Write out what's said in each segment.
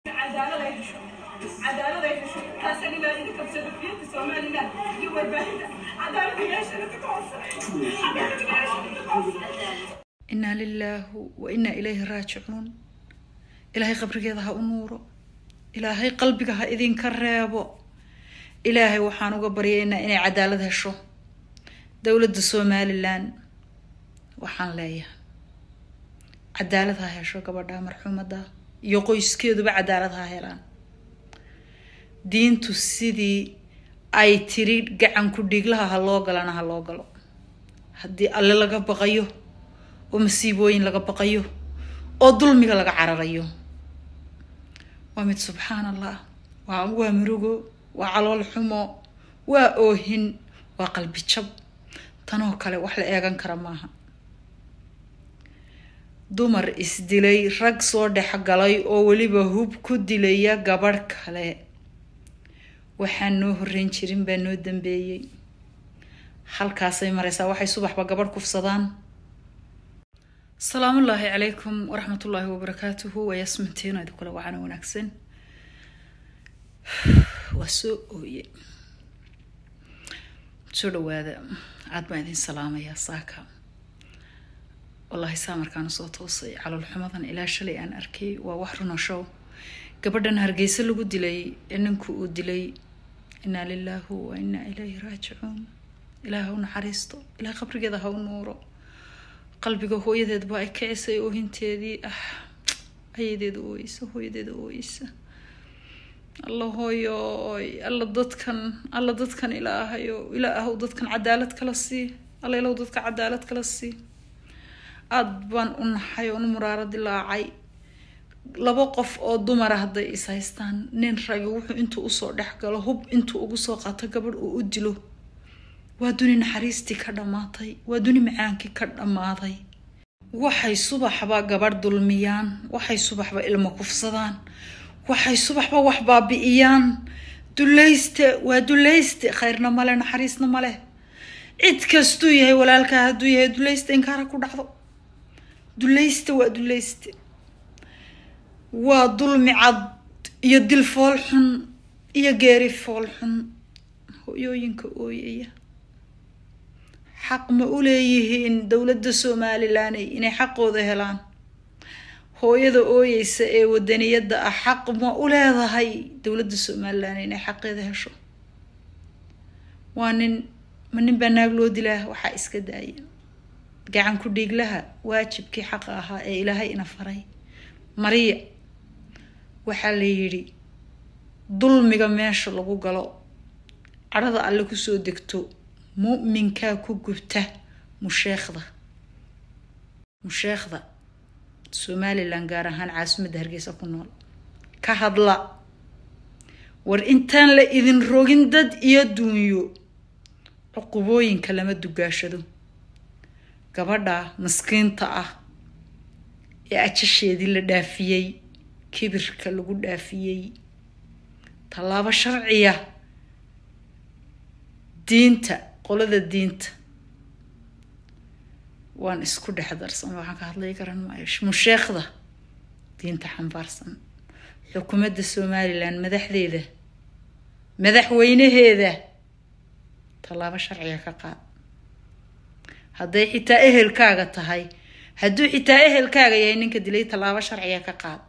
cadaalad ay hesho cadaalad ay hesho taasaan ilaa idinka sadafiyada somaliland iyo warbaahinta cadaalad ilaashana ka codsanay cadaalad ilaashana ka codsanay inaa lilaahu wa inaa ilayhi raajicuun ilaahay qabrigeeda ha u nuuro ilaahay qalbiga ha idinka reebo ilaahay waxaan uga baryaynaa inay cadaalad hesho dowladda somalilan waxaan leeyahay cadaalad ha hesho gabadha marxuumada iyo qoyskeeduba cadaalad ha helaan diintu sidii ay tiri gacanku dhiglaha ha loo galana ha loo galo haddii alle laga baqayo oo masiibooyin laga baqayo oo dulmiga laga cararayo waa mid subxaan allah waa waa murugo waa calool xumo waa oohin waa qalbi jab tanoo kale wax la eegan kara maaha dumar isdilay rag soo dhex galay oo weliba hub ku dilaya gabadh kale waxaan noo horreyn jirin baa noo dambeeyey halkaasay mareysaa waxay subaxba gabadh kufsadaan asalaamullaahi calaykum waraxmatullaahi wabarakaatuhu waa yasmintiino idin kule wacana wanaagsan waa soo ooye soo dhawaada aad baan idin salaamayaa saaka wallaahi saa markaan usoo toosay calool xumadan ilaa shalay aan arkay waa wax runa show gabadhan hargeysa lagu dilay ee ninku uu dilay inaa lilaahu wa inaa ilayhi raajicuun ilaah ha u naxariisto ilaah qabrigeeda ha u nuuro qalbiga hooyadeedba ay kicisay oohinteedii ah ayadeeda ooyeysa hooyadeeda ooyeysa alla hooyoy alla dadkan alla dadkan ilaahayo ilaahow dadkan cadaalad kala sii alla ilahow dadka cadaalad kala sii aada baan u naxay oon u muraaro dilaacay laba qof oo dumara hadday is haystaan nin ragi wuxuu intuu usoo dhex galo hub intuu ugu soo qaato gabadh uu u dilo waa duni naxariistii ka dhammaatay waa duni macaankii ka dhammaaday waxay subaxba gabadh dulmiyaan waxay subaxba ilmo kufsadaan waxay subaxba wax baabi'iyaan dulayste waa dulayste khayrna male naxariisna male cid kastuu yahay walaalkaa hadduu yahay dulayste inkaara ku dhacdo dulayste waa dulayste waa dulmi cad iyo dil fool xun iyo geeri fool xun hooyooyinka ooyaya xaq ma u leeyihiin dowladda somalilaney inay xaqooda helaan hooyada ooyeysa ee wadaniyadda ah xaq ma u leedahay dowladda somalilan inay xaqeeda hesho waa nin ma nin baa naag loo dilaa waxaa iska daaya gacan ku dhiiglaha waajibkii xaqa ahaa ee ilaahay ina faray mariya waxaa la yidhi dulmiga meesha lagu galo cadhada alle kusoo degto mu'minkaa ku gubta musheekhda musheekhda somalilan gaar ahaan caasimadda hargeysa ku nool ka hadla war intaan la idin rogin dad iyo duunyo cuqubooyinka lama dugaashado gabadha maskiinta ah ee ajasheedii la dhaafiyey kibirka lagu dhaafiyey tallaabo sharciya diinta qolada diinta waan isku dhex darsan waxaan ka hadlay garan maayo musheekhda diinta xambaarsan xukuumadda somalilan madaxdeeda madaxweynaheeda tallaabo sharciga ka qaad hadday xitaa ehelkaaga tahay hadduu xitaa ehelkaaga yahay ninka dilay tallaabo sharciga ka qaad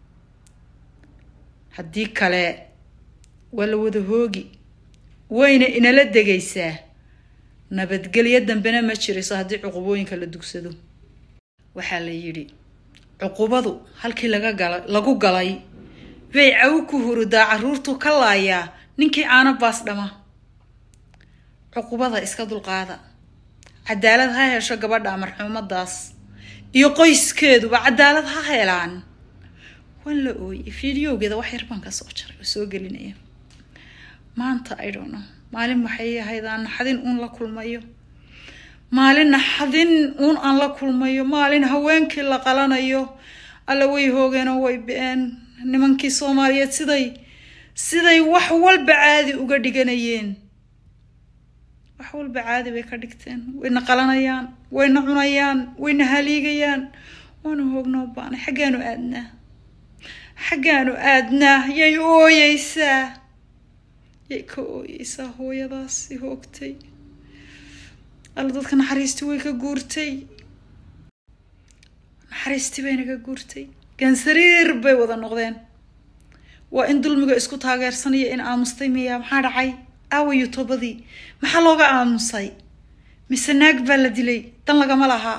haddii kale waa la wada hoogi wayna inala degaysaa nabadgelyo dambena ma jirayso haddii cuqubooyinka la dugsado waxaa la yidhi cuqubadu halkii laga gala lagu galay bay cawi ku hurudaa caruurtu ka laayaa ninkii caano baas dhama cuqubada iska dulqaada cadaalad ha hesho gabadha marxuumadaas iyo qoyskeeduba cadaalad ha helaan waan la ooyey fideogeeda wax yar baan ka soo jaray oo soo gelinaya maanta i don't know maalin waxay ahayd aan naxdin uun la kulmayo maalin naxdin uun aan la kulmayo maalin haweenkii la qalanayo alla way hoogeenoo way be-een nimankii soomaaliyeed siday siday wax walba caadi uga dhiganayeen wax walba caadi bay ka dhigteen wayna qalanayaan wayna cunayaan wayna haliigayaan waana hoognoo baanay xaggaanu aadnaa xaggaanu aadnaa yay ooyeysaa yay ka ooyeysaa hooyadaasi hoogtay alla dadka naxariistii way ka guurtay naxariistii bay naga guurtay gansariir bay wada noqdeen waa in dulmiga isku taageersanaya in aamustay miyaa maxaa dhacay aawayo toobadii maxaa looga aamusay mise naag baa la dilay dan lagama lahaa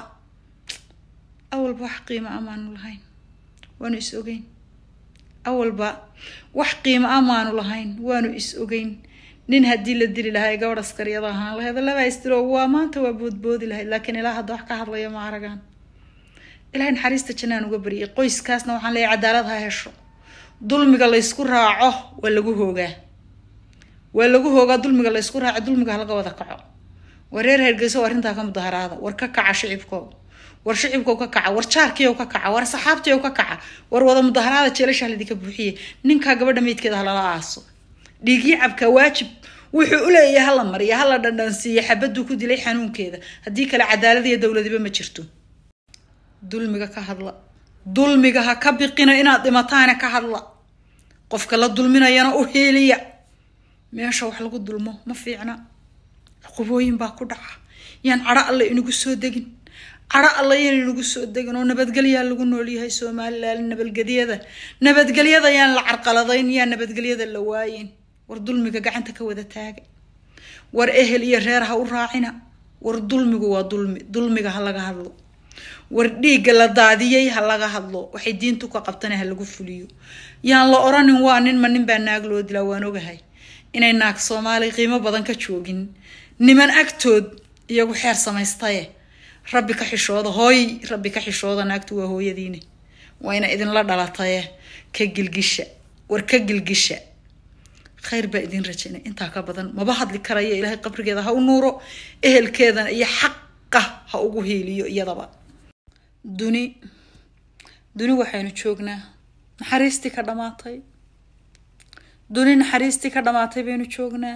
awalba wax qiimo amaanu lahayn waanu is ogeyn awalba wax qiimo amaanu lahayn waanu is ogeyn nin haddii la dili lahaa ee gabadh askariyada ahaan lahayd laba istiro waa maanta waa boodboodi lahayd laakiin ilaa hadda wax ka hadlaya ma aragaan ilahay naxariista jannaan uga bariyay qoyskaasna waxaan leeyahay cadaalad ha hesho dulmiga laysku raaco waa lagu hoogaa waa lagu hoogaa dulmiga laysku raaco dulmiga halaga wada kaco war reer hergeyso arrintaa ka mudaharaada war ka kaca shicibko war shicibkow ka kaca war jaarkiyow ka kaca war saxaabtiyow ka kaca war wada mudaharaada jeelasha halidinka buuxiye ninkaa gabadha meydkeeda halala aaso dhiigii cabka waajib wuxuu u leeyahay hala mariya hala dhandhansiiya xabaduu ku dilay xanuunkeeda haddii kale cadaalad iyo dowladiba ma jirto dulmiga ka hadla dulmiga ha ka biqina inaad dhimataana ka hadla qofka la dulminayana u heeliya meesha wax lagu dulmo ma fiicna cuqubooyin baa ku dhaca yaan cadho alle inagu soo degin cadho alle yaan inagu soo degin oo nabadgelyaa lagu noolyahay somalilan nabadgelyada nabadgelyada yaan la carqaladayn yaan nabadgelyada la waayin war dulmiga gacanta ka wada taaga war ehel iyo reer ha u raacina war dulmigu waa dulmi dulmiga ha laga hadlo war dhiigga la daadiyey ha laga hadlo waxay diintu ka qabtana ha lagu fuliyo yaan la oranin waa nin ma nin baa naag loo dilaa waan ogahay inay naag soomaali qiimo badan ka joogin niman agtood iyagu xeer samaystaye rabbi ka xishooda hooy rabbi ka xishooda naagtu waa hooyadiine waa ina idinla dhalataye ka gilgisha war ka gilgisha khayr baa idin rajaynay intaa ka badan maba hadli karaya ilaahay qabrigeeda ha u nuuro ehelkeedana iyo xaqa ha ugu hiiliyo iyadaba duni duni waxaynu joognaa naxariistii ka dhamaatay duni naxariistii ka dhamaatay baynu joognaa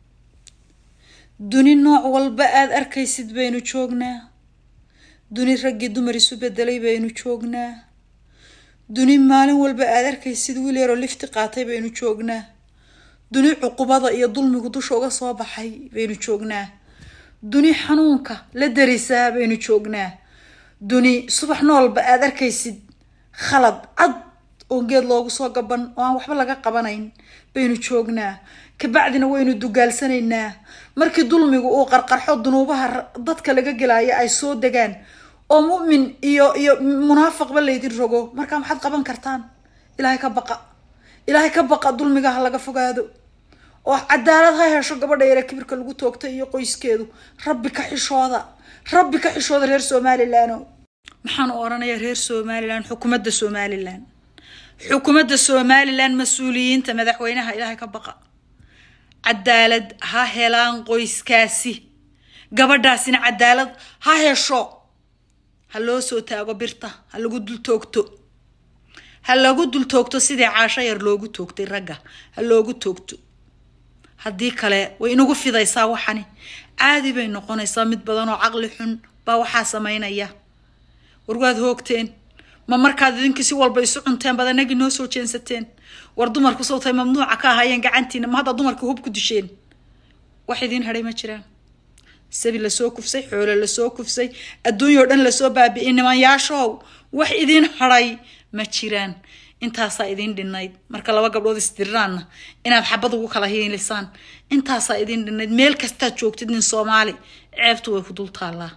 duni nooc walba aada arkaysid baynu joognaa duni raggii dumar isu bedelay baynu joognaa duni maalin walba aada arkaysid wiil yaroo lifti qaatay baynu joognaa duni cuqubada iyo dulmigu dusha uga soo baxay baynu joognaa duni xanuunka la darisaa baynu joognaa duni subax noolba aada arkaysid khalad cad oo geed loogu soo gaban oo aan waxba laga qabanayn baynu joognaa kabacdina waynu dugaalsanaynaa markii dulmigu uu qarqarxo dunuubaha dadka laga gelaayo ay soo degaan oo mu'min iyo iyo munaafaqba laydin rogo markaa maxaad qaban kartaan ilaahay ka baqa ilaahay ka baqa dulmiga ha laga fogaado oo cadaalad ha hesho gabadha yare kibirka lagu toogtay iyo qoyskeedu rabbi ka xishooda rabbi ka xishooda reer somalilan maxaan u oranayaa reer somalilan xukuumadda somalilan xukuumadda somalilan mas-uuliyiinta madaxweynaha ilaahay ka baqa cadaalad ha helaan qoyskaasi gabadhaasina cadaalad ha hesho ha loo soo taago birta ha lagu dul toogto ha lagu dul toogto sidii caasho yar loogu toogtay ragga ha loogu toogto haddii kale way inagu fidaysaa waxani caadi bay noqonaysaa mid badan oo caqli xun baa waxaa sameynaya war waad hoogteen ma markaad idinkii si walba isu cunteen baad anagii noo soo jeensateen war dumarku sawtay mamnuuca ka ahaayeen gacantiina ma hadda dumarka hub ku disheen wax idiin hadhay ma jiraan sabi lasoo kufsay xoolo lasoo kufsay adduunyao dhan lasoo baabi'iyay nimanyaashow wax idiin hadhay ma jiraan intaasaa idiin dhinayd marka laba gabdhood isdiriraanna inaad xabad ugu kala hiilisaan intaasaa idiin dhinayd meel kastaad joogtid nin soomaali ceebtu way ku dul taallaa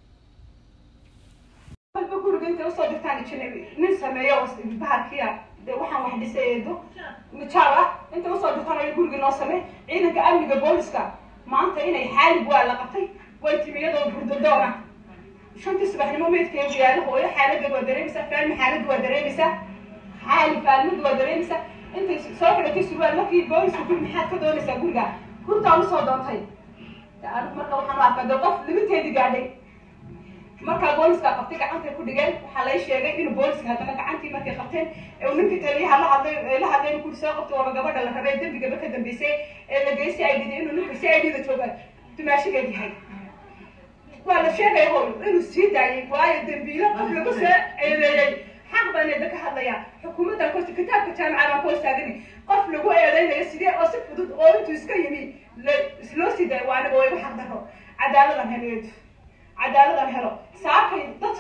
walba guriga intay usoo dirtaan ijinabi nin sameeyo bahalkiya dee waxaan wax dhisayeedo mijaal ah intay usoo dirtaan ayo gurigii noo samey ciidanka amniga booliska maanta inay xaalib waa la qabtay way timi iyadoo burdadoona shantii subaxnimo meydkeedu yaalo hooyo xaaladda waa dareemaysaa faalmi xaaladda waa dareemaysaa xaali faalmadu waa dareemaysaa intay soo xidhatay surwaal markii booliska guri maxaad ka doonaysaa guriga hurtaan usoo doontay anigu marka waxaan u arkaa dee qof limiteedii gaadhay markaa booliska qabtay gacantay ku dhigeen waxaa lay sheegay inuu booliska haddana gacantii markay qabteen ee uu ninkii taliyaha la hadlay la hadlay kuri soo qabtay waaba gabadha la rabay dembigaba ka dambeysay ee la geystay ay dhiday inuu ninka si aydhida jooga dumaashigeed yahay waa la sheegaya hooy inuu sii daayay waayo dembiilo qof lagu soo eedeeyey xaq baan eeda ka hadlayaa xukuumaddan korta kitaabka jaamacad aan ku istaagani qof lagu eedeynayo sidee oo si fudud oo intuu iska yimi loo sii daayo waa aniga waa igu xaq daro cadaaladan helo eedu cadaaladan helo saakay dad